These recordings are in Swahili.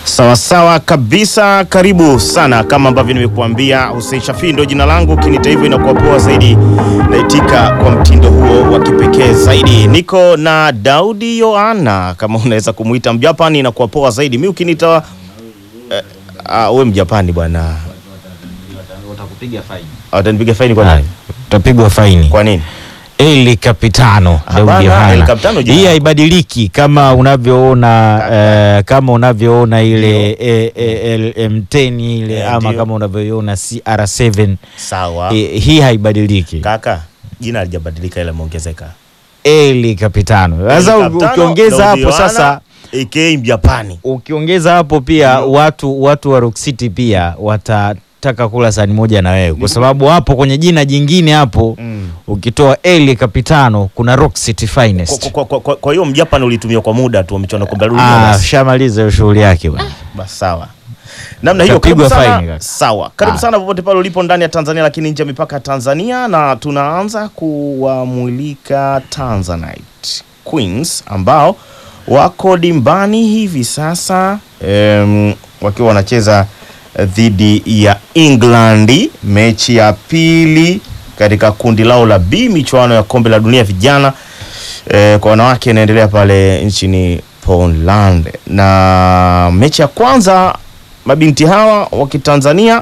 Sawa sawa kabisa, karibu sana. Kama ambavyo nimekuambia, Hussein Shafii ndo jina langu. Ukiniita hivyo inakuwa poa zaidi, naitika kwa mtindo huo wa kipekee zaidi. Niko na Daudi Yohana, kama unaweza kumuita Mjapani inakuwa poa zaidi. Mi ukiniita eh, ah, we Mjapani bwana, Watakupiga faini. watanipiga faini kwa nini? Utapigwa faini. Kwa nini? El Capitano Hapana, Daudi Yohana. El Capitano jina Hii lako. haibadiliki kama unavyoona eh, kama unavyoona ile eh, eh, LM10 ile Eh, ama ndio. kama unavyoiona CR7 Sawa eh, hii haibadiliki. kaka, jina halijabadilika ila imeongezeka. El Capitano. Sasa El Capitano, ukiongeza Daudi hapo Yohana, sasa aka Mjapani. ukiongeza hapo pia Ndio. watu watu wa Rock City pia watataka kula sahani moja na wewe kwa sababu hapo kwenye jina jingine hapo Mm. ukitoa El Capitano kuna Rock City Finest. Kwa- kwa- kwa- kwa- Kwa hiyo Mjapani ulitumia kwa muda tu, michuano kombe la dunia Ah, basi. shamaliza hiyo shughuli yake bwana. Basi sawa. Namna hiyo Utapigwa karibu sana. faini kaka. Sawa. Karibu Ah. sana popote pale ulipo ndani ya Tanzania lakini nje ya mipaka ya Tanzania na tunaanza kuwamulika Tanzanite Queens ambao wako dimbani hivi sasa em, wakiwa wanacheza eh, dhidi ya England mechi ya pili katika kundi lao la B michuano ya kombe la dunia vijana eh, kwa wanawake inaendelea pale nchini Poland, na mechi ya kwanza mabinti hawa wa Kitanzania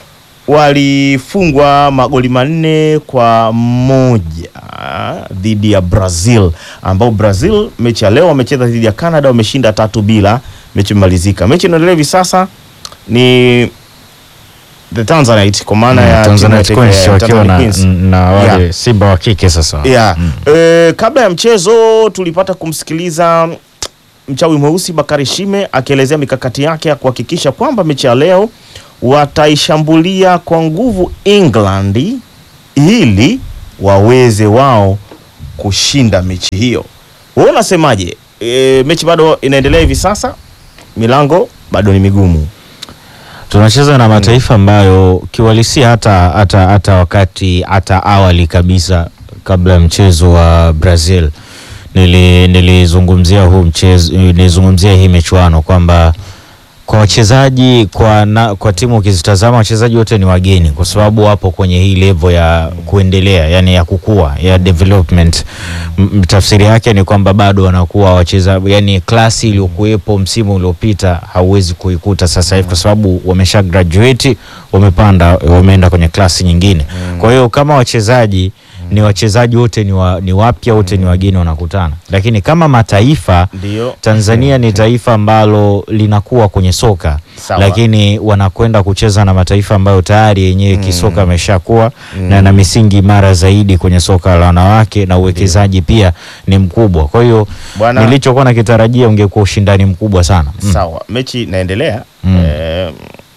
walifungwa magoli manne kwa moja dhidi ya Brazil, ambao Brazil mechi ya leo wamecheza dhidi ya Canada, wameshinda tatu bila, mechi imemalizika. Mechi inaendelea hivi sasa ni the Tanzanite kwa maana ya timu ya Tanzanite taifa ya Queens wakiwa Tanzania na, Queens. na wale Yeah. Simba wa kike sasa. Yeah. Mm. Eh, kabla ya mchezo tulipata kumsikiliza mchawi mweusi Bakari Shime akielezea mikakati yake ya kuhakikisha kwamba mechi ya leo wataishambulia kwa nguvu England ili waweze wao kushinda mechi hiyo. Wewe unasemaje? E, mechi bado inaendelea hivi sasa, milango bado ni migumu. Tunacheza na mataifa ambayo kiuhalisia hata, hata, hata wakati hata awali kabisa kabla ya mchezo wa Brazil nili- nilizungumzia huu mchezo nilizungumzia hii michuano kwamba kwa wachezaji kwa, na, kwa timu ukizitazama wachezaji wote ni wageni kwa sababu wapo kwenye hii level ya kuendelea yani ya kukua ya development. M- m- Tafsiri yake ni kwamba bado wanakuwa wacheza yani klasi iliyokuwepo msimu uliopita hauwezi kuikuta sasa hivi kwa sababu wamesha graduate, wamepanda, wameenda kwenye klasi nyingine. Kwa hiyo kama wachezaji ni wachezaji wote ni, wa, ni wapya wote ni wageni wanakutana, lakini kama mataifa Ndio. Tanzania ni taifa ambalo linakuwa kwenye soka Sawa. lakini wanakwenda kucheza na mataifa ambayo tayari yenyewe kisoka ameshakuwa na na misingi imara zaidi kwenye soka la wanawake na uwekezaji pia ni mkubwa. Kwa hiyo Bwana- nilichokuwa nakitarajia ungekuwa ushindani mkubwa sana. Mm. Sawa, mechi inaendelea. Mm. Eh,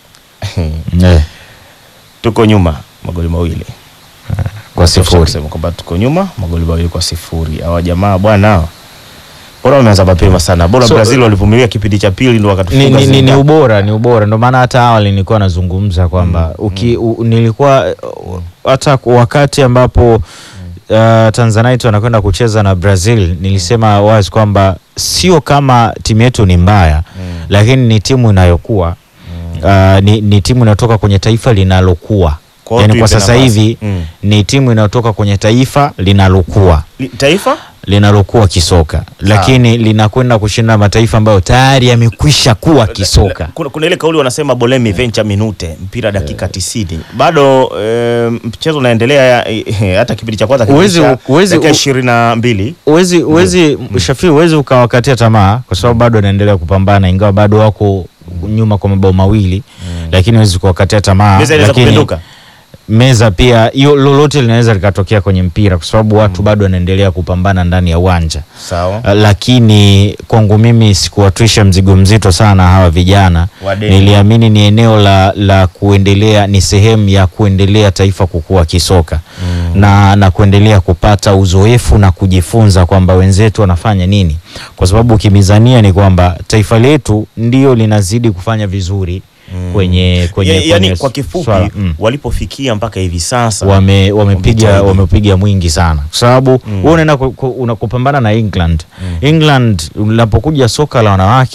Eh, tuko nyuma magoli mawili kwa Tosha sifuri. kusema kwamba tuko nyuma magoli mawili kwa sifuri. Hawa jamaa bwana hawa. bora wameanza mapema sana, bora So, Brazil walivumilia kipindi cha pili ndo Ni, wakatufunga ni, ni, ni Zimbabwe. ubora ni ubora, ndio maana hata awali nilikuwa nazungumza kwamba uki u, nilikuwa uh, hata wakati ambapo uh, Tanzanite wanakwenda kucheza na Brazil nilisema wazi kwamba sio kama timu yetu ni mbaya Mm. lakini ni timu inayokuwa uh, ni, ni timu inayotoka kwenye taifa linalokuwa Kwa hiyo yani kwa tuipe sasa nafasi. hivi Mm. ni timu inayotoka kwenye taifa linalokuwa Li- Taifa linalokuwa kisoka lakini linakwenda kushinda mataifa ambayo tayari yamekwisha kuwa kisoka. kuna, kuna ile kauli wanasema bolemi venture minute mpira dakika tisini bado eh, mchezo unaendelea eh, hata kipindi cha kwanza Huwezi- kiliisha huwezi- dakika u- ishirini na mbili Uwezi, uwezi Shafii, uwezi ukawakatia tamaa kwa sababu bado wanaendelea kupambana, ingawa bado wako nyuma kwa mabao mawili, lakini huwezi kuwakatia tamaa. meza inaweza Lakini kupinduka meza pia, hiyo lolote linaweza likatokea kwenye mpira kwa sababu watu bado wanaendelea kupambana ndani ya uwanja. sawa Uh, lakini kwangu mimi sikuwatwisha mzigo mzito sana hawa vijana. Wadeni. Niliamini ni eneo la, la kuendelea, ni sehemu ya kuendelea taifa kukua kisoka na, na kuendelea kupata uzoefu na kujifunza kwamba wenzetu wanafanya nini, kwa sababu ukimizania ni kwamba taifa letu ndio linazidi kufanya vizuri kwenye, kwenye, Ya- yaani kwenye kwa kifupi swala, mm walipofikia mpaka hivi sasa wame wamepiga Wamejitahidi. wamepiga mwingi sana kwa sababu Mm. wewe unaenda ku- ku- una- kupambana na England. England unapokuja soka la wanawake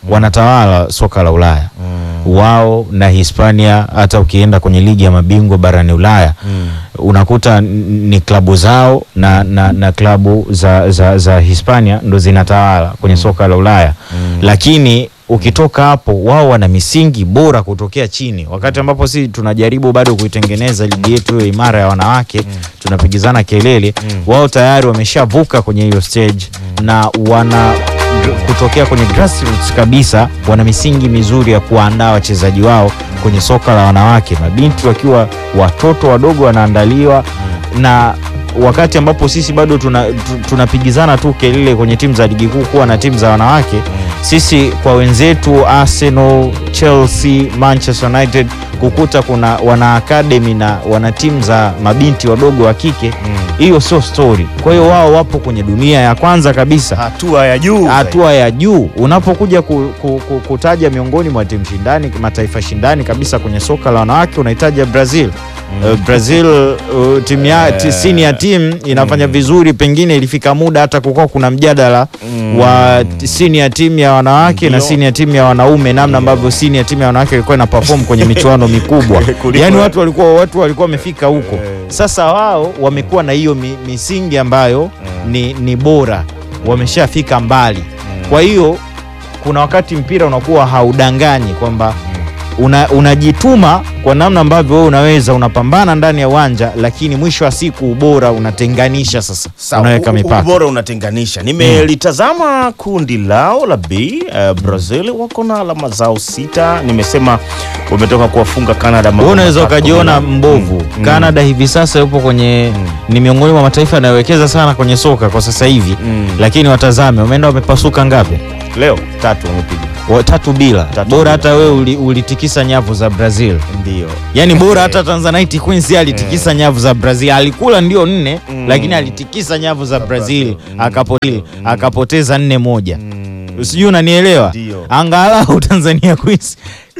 wanatawala soka la Ulaya Mm. wao na Hispania. Hata ukienda kwenye ligi ya mabingwa barani Ulaya Mm. unakuta n- ni klabu zao na, na, na klabu za, za, za Hispania ndo zinatawala kwenye soka la Ulaya Mm. lakini ukitoka hapo wao wana misingi bora kutokea chini, wakati ambapo si tunajaribu bado kuitengeneza ligi yetu hiyo imara ya wanawake tunapigizana kelele Mm. wao tayari wameshavuka kwenye hiyo stage na wana kutokea kwenye grassroots kabisa, wana misingi mizuri ya kuwaandaa wachezaji wao kwenye soka la wanawake, mabinti wakiwa watoto wadogo wanaandaliwa na wakati ambapo sisi bado tuna- tu- tunapigizana tu kelele kwenye timu za ligi kuu kuwa na timu za wanawake sisi kwa wenzetu Arsenal, Chelsea, Manchester United kukuta kuna wana academy na wana timu za mabinti wadogo wa kike, hiyo sio story. Kwa hiyo wao wapo kwenye dunia ya kwanza kabisa, hatua ya juu hatua ya juu. Unapokuja ku, ku, ku, kutaja miongoni mwa timu shindani, mataifa shindani kabisa kwenye soka la wanawake unahitaja Brazil. Uh, Brazil uh, timu ya Eh. ti- senior team inafanya vizuri, pengine ilifika muda hata kukuwa kuna mjadala Mm. wa t- senior team ya wanawake na Ndio. senior team ya wanaume, namna ambavyo senior team ya wanawake ilikuwa ina perform kwenye michuano mikubwa. Kuliko- Yani watu walikuwa watu walikuwa wamefika huko. Eh. Sasa wao wamekuwa na hiyo mi, misingi ambayo ni, ni bora, wameshafika mbali. Kwa hiyo kuna wakati mpira unakuwa haudanganyi kwamba una, unajituma kwa namna ambavyo wewe unaweza, unapambana ndani ya uwanja, lakini mwisho wa siku ubora unatenganisha. Sasa Sawa, unaweka u- u- mipaka. ubora unatenganisha. Nimelitazama kundi lao la B. Uh, Brazil wako na alama zao sita. Nimesema wametoka kuwafunga Canada. Wewe mabao unaweza matatu ukajiona bila- mbovu. Mm, mm, Canada hivi sasa yupo kwenye Mm. ni miongoni mwa mataifa yanayowekeza sana kwenye soka kwa sasa hivi, mm. lakini watazame wameenda wamepasuka ngapi? Leo tatu wamepiga, Wa- Tatu bila. Tatu bora bila. hata wewe uli, ulitikisa nyavu za Brazil. ndio Yaani bora hata Tanzanite Queens yeye alitikisa nyavu za Brazil. Alikula ndio nne, Mm. lakini alitikisa nyavu za Brazil Brazil. Mm. akapoteza akapoteza nne moja. Mm. Sijui unanielewa? Ndio. Angalau Tanzania Queens